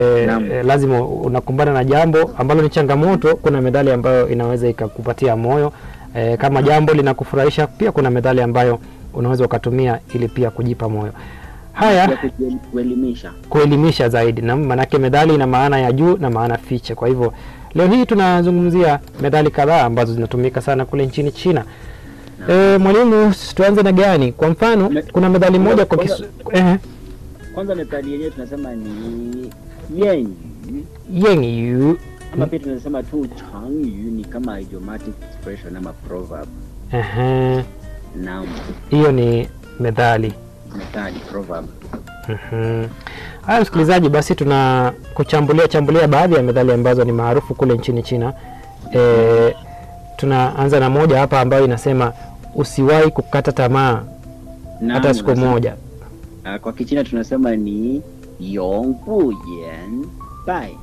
e, Naam. e, lazima unakumbana na jambo ambalo ni changamoto. Kuna methali ambayo inaweza ikakupatia moyo e, kama jambo linakufurahisha. Pia kuna methali ambayo unaweza ukatumia ili pia kujipa moyo. Haya, Ya kuji- kuelimisha. kuelimisha zaidi, na maanake methali ina maana ya juu na maana fiche. Kwa hivyo leo hii tunazungumzia methali kadhaa ambazo zinatumika sana kule nchini China. E, mwalimu, tuanze na gani? Kwa mfano Me- kuna methali moja kwa kwanza- kisu, eh, Kwanza methali yenyewe tunasema ni yenyu yenyu ama pia tunasema tu changyu ni kama idiomatic expression ama proverb. Ehe, Naam, hiyo ni methali. methali proverb. Mhm. Haya msikilizaji, basi tuna kuchambulia chambulia baadhi ya methali ambazo ni maarufu kule nchini China. E, tunaanza na moja hapa ambayo inasema usiwahi kukata tamaa Naam, hata siku unasema- moja. ah, Kwa Kichina tunasema ni yong bu yan bai.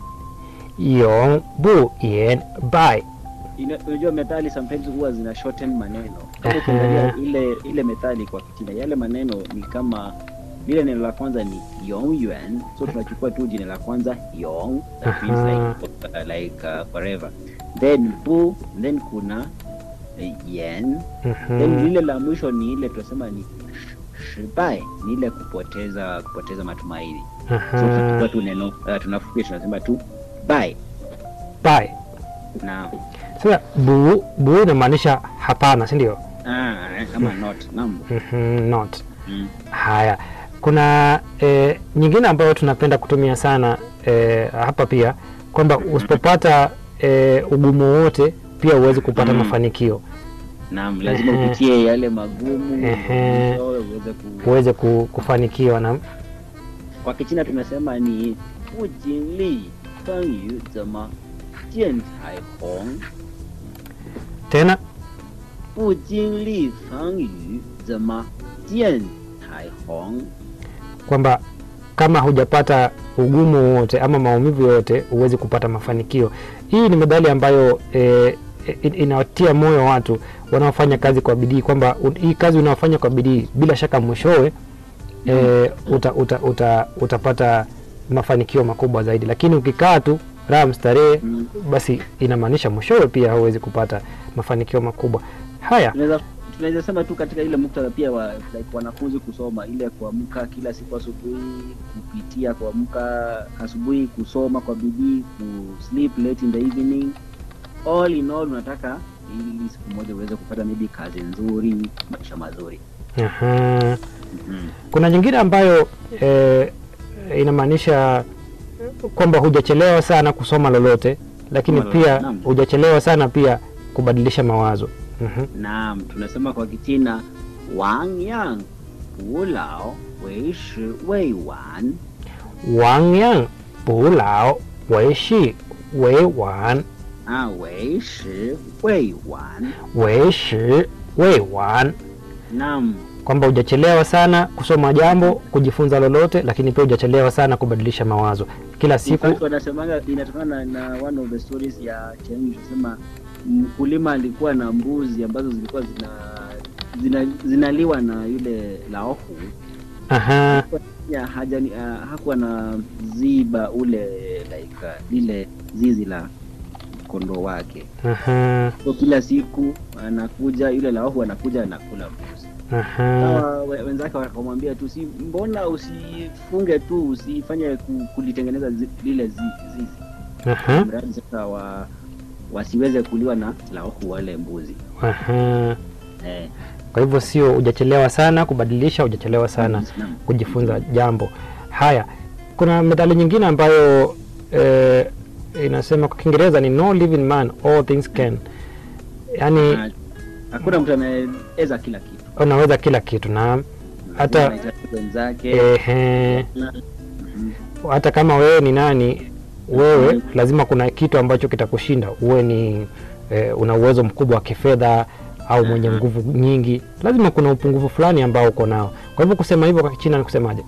Yong bu yen bai. Ina- Unajua methali sometimes huwa zina shorten maneno. Kama Ehe. ukiangalia ile ile methali kwa Kichina, yale maneno ni kama lile neno la kwanza ni yong yuan, so tunachukua tu jina la kwanza yong, that means Aha. like, uh, like uh, forever. Then bu, then kuna uh, yen, then Mhm. lile la mwisho ni ile tunasema ni sh- shibai, ni ile kupoteza kupoteza matumaini. So Aha. tunachukua tu neno uh, tunafukia tunasema tu bai Bai. na Sasa bu bu inamaanisha hapana, si ndio? ah, kama not naam. Mhm, Not. Mm. Haya, kuna e, nyingine ambayo tunapenda kutumia sana e, hapa pia kwamba usipopata e, ugumu wowote pia huwezi kupata Mm. mafanikio, Naam, lazima Ehe. upitie yale magumu Ehe. ndio uweze ku... huweze ku, kufanikiwa na Kwa Kichina tunasema ni ujinli fengyu zema jian cai hong, tena ujinli fengyu zema jian cai hong. kwamba kama hujapata ugumu wowote ama maumivu yoyote huwezi kupata mafanikio. Hii ni methali ambayo e, in- inawatia moyo watu wanaofanya kazi kwa bidii kwamba u- hii kazi unaofanya kwa bidii bila shaka mwishowe e, uta, uta, uta, utapata mafanikio makubwa zaidi, lakini ukikaa tu raha mstarehe, Mm. basi inamaanisha mwishowe pia huwezi kupata mafanikio makubwa. Haya, Tunaweza tunaweza sema tu katika ile muktadha pia wa like wanafunzi kusoma ile kuamka kila siku asubuhi, kupitia kuamka asubuhi, kusoma kwa bidii, ku sleep late in the evening. All in all unataka ili siku moja uweze kupata maybe kazi nzuri, maisha mazuri. aha. Mhm. Kuna nyingine ambayo e, inamaanisha kwamba hujachelewa sana kusoma lolote, lakini Kusoma pia lolote, naam. hujachelewa sana pia kubadilisha mawazo. Mhm. Naam, tunasema kwa Kichina wang yang bu lao wei shi wei wan. Wang yang bu lao wei shi wei wan Ah, wei shi wei wan. wei shi wei wan, Naam, kwamba hujachelewa sana kusoma jambo, kujifunza lolote, lakini pia hujachelewa sana kubadilisha mawazo. Kila In siku fact, wanasemanga inatokana na, na one of the stories ya Cheng tunasema mkulima alikuwa na mbuzi ambazo zilikuwa zina, zina zinaliwa na yule laohu aha, ya haja uh, hakuwa na ziba ule like uh, lile zizi la kondoo wake aha, so kila siku anakuja yule laohu anakuja anakula mbuzi aha, Sawa, we- wenzake wakamwambia tu si mbona usifunge tu usifanye ku- kulitengeneza zi, lile zi, zizi aha, mradi sasa wa, wasiweze kuliwa na laohu wale mbuzi aha. eh, Kwa hivyo sio hujachelewa sana kubadilisha, hujachelewa sana naam. kujifunza jambo. Haya, kuna methali nyingine ambayo eh, inasema kwa Kiingereza ni no living man all things can, yaani Ah, hakuna mtu anaweza kila kitu unaweza kila kitu na hata Anahitaji wenzake ehe, na- Mhm. hata kama wewe ni nani, wewe lazima kuna kitu ambacho kitakushinda. Uwe ni eh, una uwezo mkubwa wa kifedha au mwenye Mhm. nguvu nyingi, lazima kuna upungufu fulani ambao uko nao. Kwa hivyo kusema hivyo kwa Kichina ni kusemaje?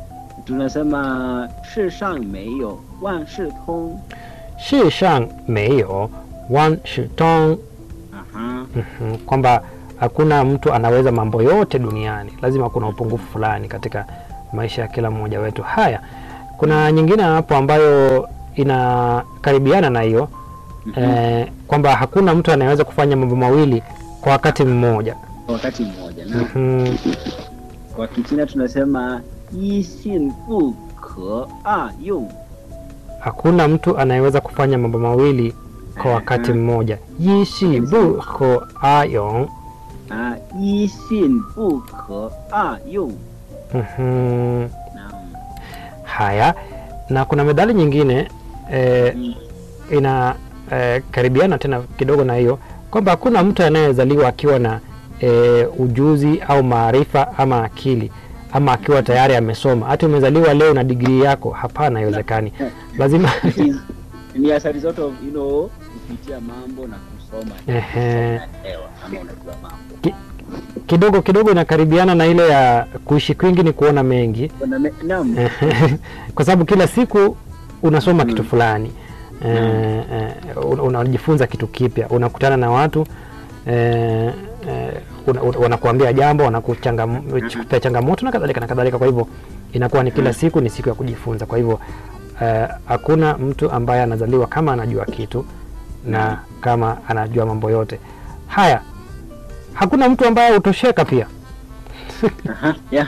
tunasema shi shang meiyo wan shi tong shi shang meiyo wan shi tong, Aha. Mhm, kwamba hakuna mtu anaweza mambo yote duniani, lazima kuna upungufu fulani katika maisha ya kila mmoja wetu. Haya, kuna nyingine hapo ambayo inakaribiana na hiyo Mhm. eh, kwamba hakuna mtu anayeweza kufanya mambo mawili kwa wakati mmoja. Kwa wakati mmoja na Mhm. kwa Kichina tunasema yi xin bu ke a yong. Hakuna mtu anayeweza kufanya mambo mawili kwa wakati Mhm. mmoja. Yishi bu ko ayong. Ah, yi xin bu ke a yong. Mhm. Naam. Haya, na kuna methali nyingine eh, Mm. ina eh, karibiana tena kidogo na hiyo kwamba hakuna mtu anayezaliwa akiwa na eh, ujuzi au maarifa ama akili ama akiwa tayari amesoma. Hata umezaliwa leo na digrii yako, hapana, haiwezekani. Lazima Is- ni athari zote of, you know, kupitia mambo na kusoma Ehe. unaelewa ama unajua mambo kidogo kidogo inakaribiana na ile ya kuishi kwingi ni kuona mengi Kuna me- naam kwa sababu kila siku unasoma Mm. kitu fulani eh, eh, una- unajifunza kitu kipya, unakutana na watu eh, eh, una- una- wanakuambia jambo, wanakupea changamoto na kadhalika na kadhalika. Kwa hivyo inakuwa ni kila Mm. siku ni siku ya kujifunza. Kwa hivyo eh, hakuna mtu ambaye anazaliwa kama anajua kitu na kama anajua mambo yote haya. Hakuna mtu ambaye hutosheka pia. Aha, yeah.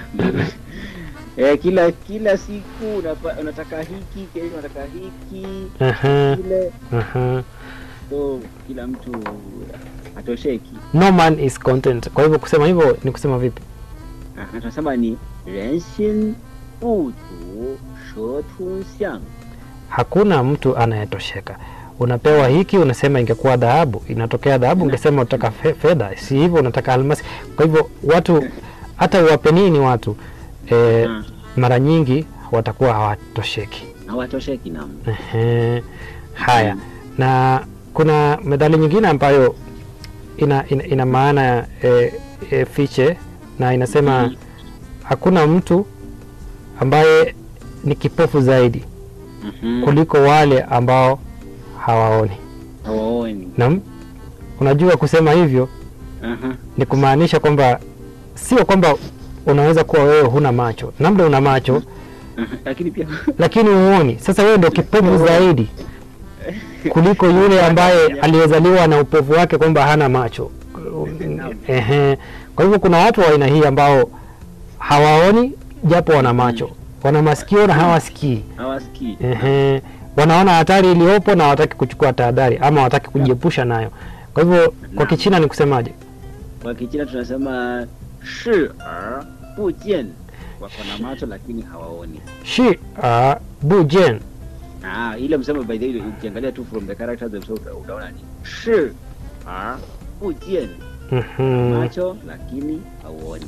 eh, kila kila siku unapa, unataka hiki kesho unataka hiki Ehe, kile ehe. so kila mtu hatosheki No man is content. Kwa hivyo kusema hivyo ni kusema vipi? Aha, tunasema ni rensin butu shetun xiang Hakuna mtu anayetosheka. Unapewa hiki, unasema ingekuwa dhahabu, inatokea dhahabu, ungesema unataka fe- fedha, si hivyo, unataka almasi. Kwa hivyo watu hata uwape nini watu e, Ah, mara nyingi watakuwa hawatosheki. hawatosheki nam Ehe. Haya, na kuna methali nyingine ambayo ina, ina, ina maana e, e, fiche na inasema Mhm. hakuna mtu ambaye ni kipofu zaidi Mhm. kuliko wale ambao hawaoni. hawaoni Na unajua kusema hivyo Aha. ni kumaanisha kwamba sio kwamba unaweza kuwa wewe huna macho, labda una macho Aha. lakini pia lakini huoni. Sasa wewe ndio kipofu zaidi kuliko yule ambaye aliyezaliwa na upofu wake kwamba hana macho. Ehe. Kwa hivyo kuna watu wa aina hii ambao hawaoni japo wana macho, wana masikio na hawasikii. hawasikii Ehe. Wanaona hatari iliyopo na hawataki kuchukua tahadhari ama hawataki kujiepusha nayo. Kwa hivyo kwa Kichina ni kusemaje? kwa kichina tunasema shi er bu jian wako na macho lakini hawaoni Shi a bu jian. ah, ile msemo by the way ukiangalia tu from the characters themselves uta- utaona ni shi er bu jian Mhm. macho lakini hauoni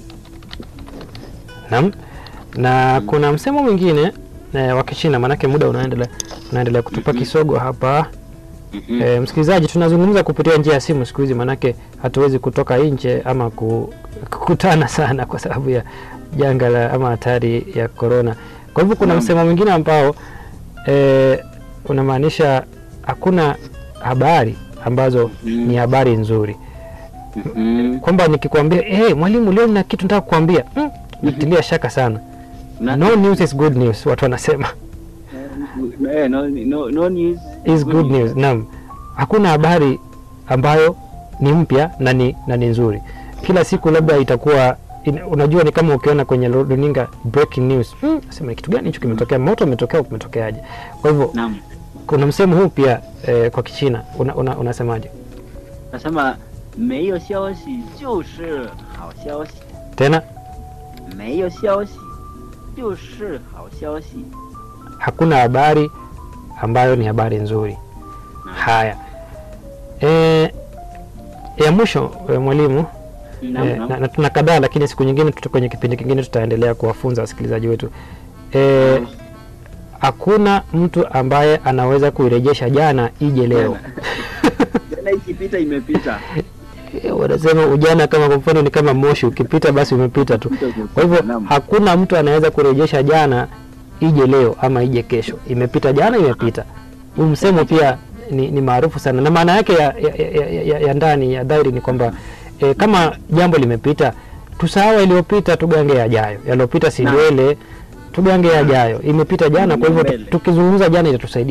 Naam. Na kuna msemo mwingine eh, wa Kichina, maanake muda unaendelea unaendelea kutupa kisogo hapa. Mhm. E, msikilizaji, tunazungumza kupitia njia ya simu siku hizi, maanake hatuwezi kutoka nje ama ku- kukutana sana kwa sababu ya janga la ama hatari ya korona. Kwa hivyo kuna Naam. msemo mwingine ambao e, unamaanisha hakuna habari ambazo Mhm. ni habari nzuri, Mhm. kwamba nikikwambia hey, mwalimu leo nina kitu nataka kukwambia mm, nitilia shaka sana. Na- No news is good news, watu wanasema Eh, no, no, no news is good news. Naam, hakuna habari ambayo ni mpya na ni, na ni nzuri. Kila siku labda itakuwa in, unajua ni kama ukiona kwenye runinga breaking news hmm, sema ni kitu gani hicho kimetokea, moto umetokea au kumetokeaje? Kwa hivyo Naam. kuna msemo huu pia eh, kwa Kichina una, una, unasemaje Nasema 没有消息就是好消息， tena? 没有消息就是好消息。 Hakuna habari ambayo ni habari nzuri. Naam. Haya, eh, ya mwisho eh, mwalimu Naam, Eh, naam. na, na tuna kadhaa lakini siku nyingine tuta kwenye kipindi kingine tutaendelea kuwafunza wasikilizaji wetu Eh, hakuna mtu ambaye anaweza kuirejesha jana ije leo Jana ikipita imepita. Eh, wanasema ujana kama kwa mfano ni kama moshi ukipita basi umepita tu kwa hivyo Naam. hakuna mtu anaweza kurejesha jana ije leo ama ije kesho imepita jana imepita huu msemo pia ni, ni maarufu sana na maana yake ya, ya, ya, ya, ya, ya ndani ya dhahiri ni kwamba e, kama jambo limepita tusahau yaliyopita tugange yajayo yaliyopita si Naam. ndwele tugange yajayo imepita jana kwa hivyo Mbele. tukizungumza jana itatusaidia